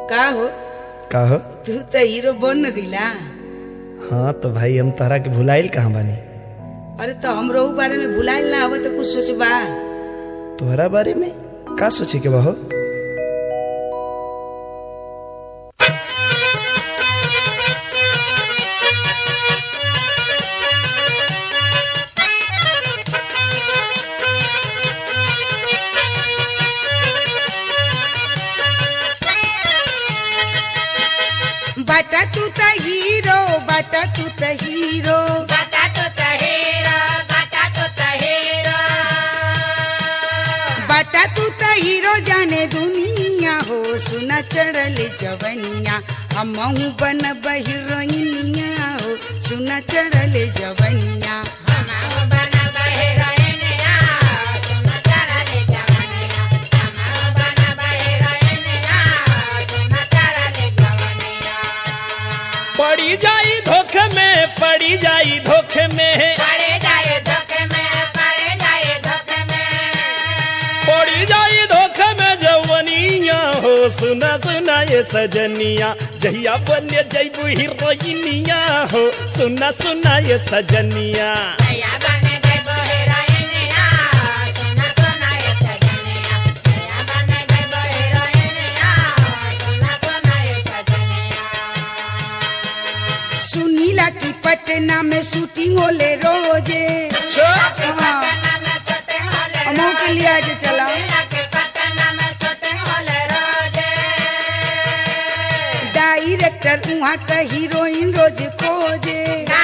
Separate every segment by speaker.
Speaker 1: का हो
Speaker 2: का हो
Speaker 1: तू तो हीरो बन गईला
Speaker 2: हाँ तो भाई हम तहरा के भुलाइल कहाँ बानी
Speaker 1: अरे तो हमरो ऊ बारे में भुलाइल ना हो तो कुछ सोचबा
Speaker 2: तोहरा बारे में का सोचे के बा हो
Speaker 1: बाटा तू त हीरो बाटा तू त हीरो बाटा तू त हीरो जाने दुनिया हो सुना चढ़ल जवनिया हमहू बन हीरोइनिया हो सुना चढ़ल जवनिया
Speaker 2: पड़ी जाई धोखे में पड़ी जाई धोखे में पड़ी जाई धोखे में जवनिया हो सुना सुना ये सजनिया जहिया बने जैबू हीरोइनिया हो सुना सुना ये सजनिया
Speaker 1: सुनीला की पटना में शूटिंग होले रोजे हाँ, हमहू के लिए आज चला डायरेक्टर वहाँ का हीरोइन रोज खोजे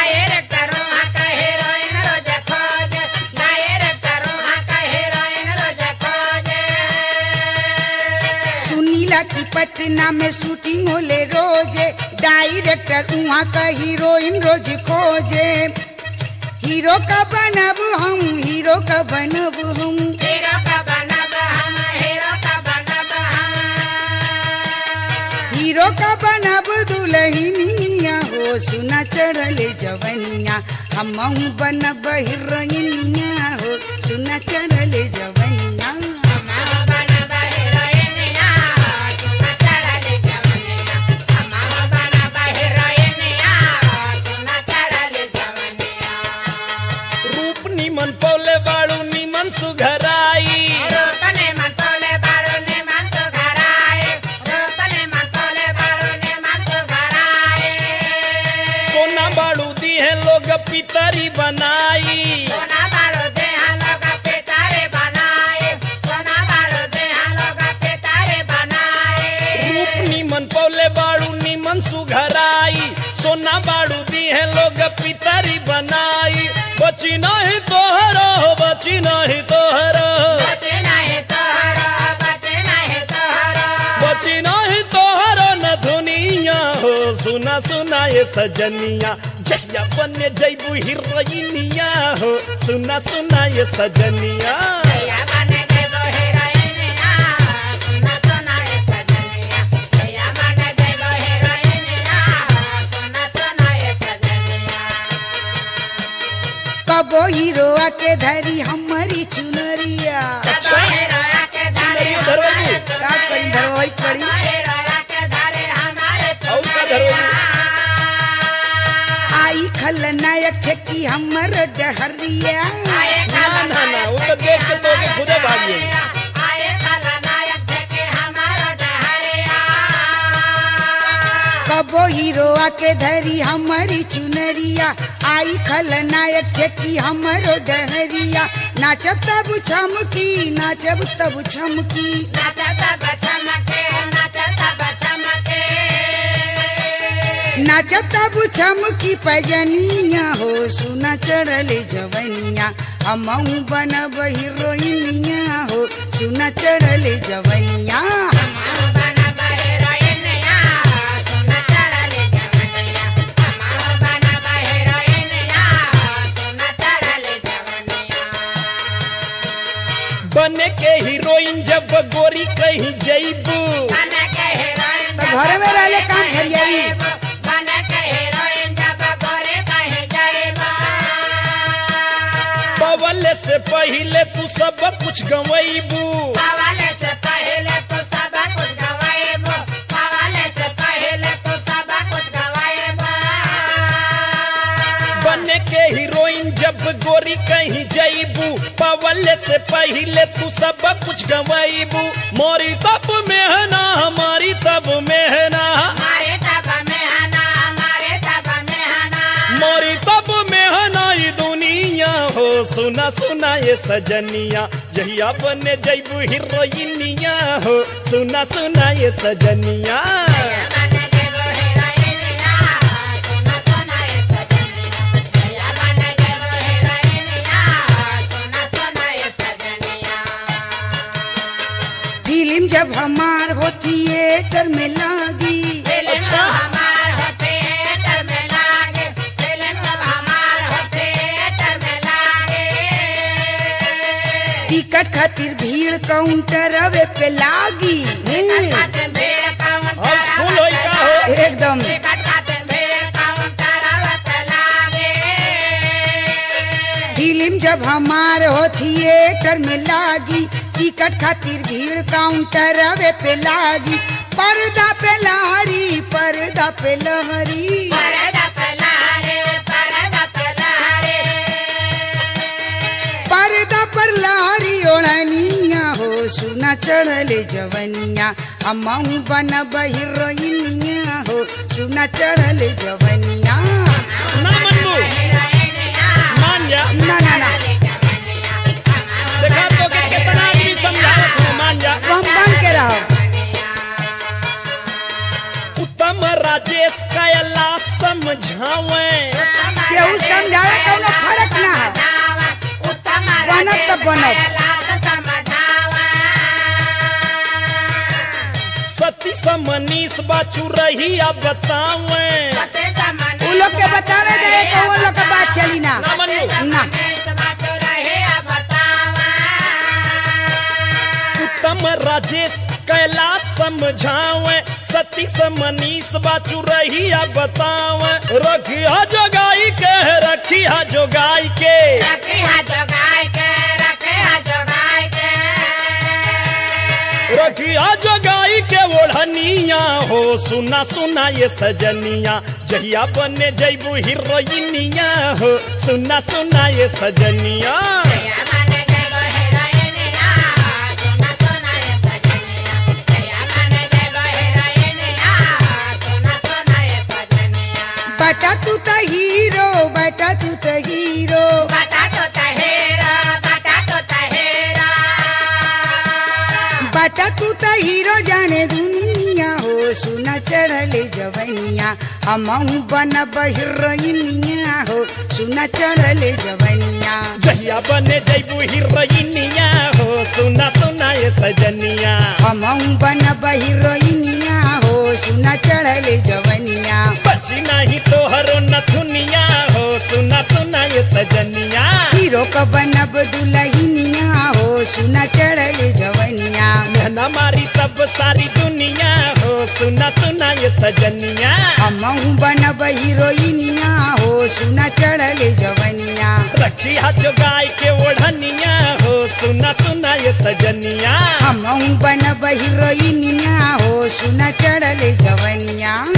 Speaker 1: सुनीला की पटना में शूटिंग होले रोजे डायरेक्टर वहाँ का हीरोइन रोज खोजे हीरो का बनब हम हीरो का बनब हम हीरो का बनब दुल्हनिया हो सुना चढ़ल जवनिया हमहू बनब हीरोइनिया हो सुना चढ़ल जवनिया
Speaker 2: रूप निमन पौले बाड़ू निमन सुघराई सोना बाड़ू दी है लोग पितरी बनाई रूप निमन पौले बाड़ू निमन सुघराई सोना बाड़ू दी है लोग पितरी बनाई बची नहीं तोहरो बची नहीं तोहरो बची नहीं तोहरो न दुनिया हो सुना सुना ये सजनिया जहिया बने जैबू हीरोइनिया हो सुना सुना ये सजनिया
Speaker 1: कबो हीरो आके धरी हमारी चुनरिया
Speaker 2: सुंदरिया धरवाई
Speaker 1: का करी धरवाई पड़ी
Speaker 2: और का धरवाई
Speaker 1: आई खलनायक छकी हमर डहरिया
Speaker 2: ना ना ना वो तो देख के तो के खुदे भाग गई
Speaker 1: कबो हीरो आके धरी हमारी चुनरिया आई खलनायक छकी हमरो डहरिया नाचब तब छमकी नाचब तब छमकी नाचब तब छमकी पजनिया हो सुना चढ़ल जवनिया हमहू बनब हीरोइनिया हो सुना चढ़ल जवनिया
Speaker 2: बने के हीरोइन जब गोरी कहीं जैबू
Speaker 1: तो घरे में रहले काम फरियाई
Speaker 2: बवल से पहले तू सब कुछ गवैबू
Speaker 3: से पहले तो सब कुछ गवाएबो
Speaker 2: पहले तू सब कुछ गवाईबू मोरी तब मेहना हमारी तब मेहना
Speaker 3: हमारे तब में हना हमारे तब में हना
Speaker 2: मोरी तब मेहना ई दुनिया हो सुना सुना ये सजनिया जहिया बने जैबू हीरोइनिया हो सुना सुना ये सजनिया
Speaker 3: बन जेबो हीरोइनिया सोना सोना ये सजनिया जया बन जेबो हीरोइनिया सोना सोना ये सजनिया
Speaker 1: फिल्म जब हमार हो थिएटर में लागी
Speaker 3: फिल्म
Speaker 2: अच्छा।
Speaker 3: हमार हो थिएटर में लागे फिल्म जब हमार हो थिएटर में लागे
Speaker 1: टिकट खातिर भीड़ काउंटर अवे पे लागी
Speaker 3: टिकट खातिर भीड़ काउंटर
Speaker 2: हाउस फुल होई का हो
Speaker 1: एकदम
Speaker 3: टिकट खातिर भीड़ काउंटर पे लागे
Speaker 1: फिल्म जब हमार हो थिएटर में लागी टिकट खातिर भीड़ काउंटर अवे पे लागी पर्दा पे लहरी पर्दा पे लहरी
Speaker 3: परदा पलारे परदा पलारे
Speaker 1: पर्दा पर लहरी ओढ़निया हो सुना चढ़ले जवनिया हमहू बन हीरोइनिया हो सुना चढ़ले जवनिया
Speaker 2: ना मनबू मान जा
Speaker 1: ना ना ना
Speaker 2: देखा तो के कितना आदमी समझावत है मान जा
Speaker 1: तुम बन के रहो
Speaker 2: उत्तम राजेश कायला समझावे
Speaker 1: केहू समझावे कौनो फर्क ना है बनब त बनब।
Speaker 2: सती समनीस बाचू रही अब बतावे
Speaker 1: उ लोग के बतावे दे कौन लोग के बात चली ना
Speaker 2: ना मनबू
Speaker 1: ना
Speaker 2: उत्तम राजेश कैला समझावे सती समनीस बाचू रही अब बतावे रखिया जोगाई के रखिया जोगाई के रखिया जोगाई के ओढ़निया हो सुना सुना ये सजनिया जहिया बने जैबू हीरोइनिया हो सुना सुना ये सजनिया
Speaker 1: बटा तू त हीरो बटा तू त हीरो
Speaker 3: बटाटो तहेरा बटाटो तहेरा
Speaker 1: बटा तू त हीरो जाने दुनिया हो सुना चढ़ले जवनिया हमहू बन हीरोइनिया हो सुना चढ़ले जवनिया
Speaker 2: जहिया बने जैबू हीरोइनिया हो सुना सुना ये सजनिया
Speaker 1: हमहू बन हीरोइनिया हो सुना चढ़ले जवनिया
Speaker 2: बची नहीं तोहरो नथुनिया हो सुना सुना ये सजनिया
Speaker 1: हीरो क बनब दुलहिनिया हो सुना चढ़ले जवनिया
Speaker 2: मेहना मारी तब सारी दुनिया हो सुना सुना ये सजनिया
Speaker 1: हमहू बनब हीरोइनिया हो सुना चढ़ले जवनिया
Speaker 2: रखी हाथ गाय के ओढ़निया हो सुना सुना ये सजनिया
Speaker 1: हमहू बनब हीरोइनिया हो सुना चढ़ले जवनिया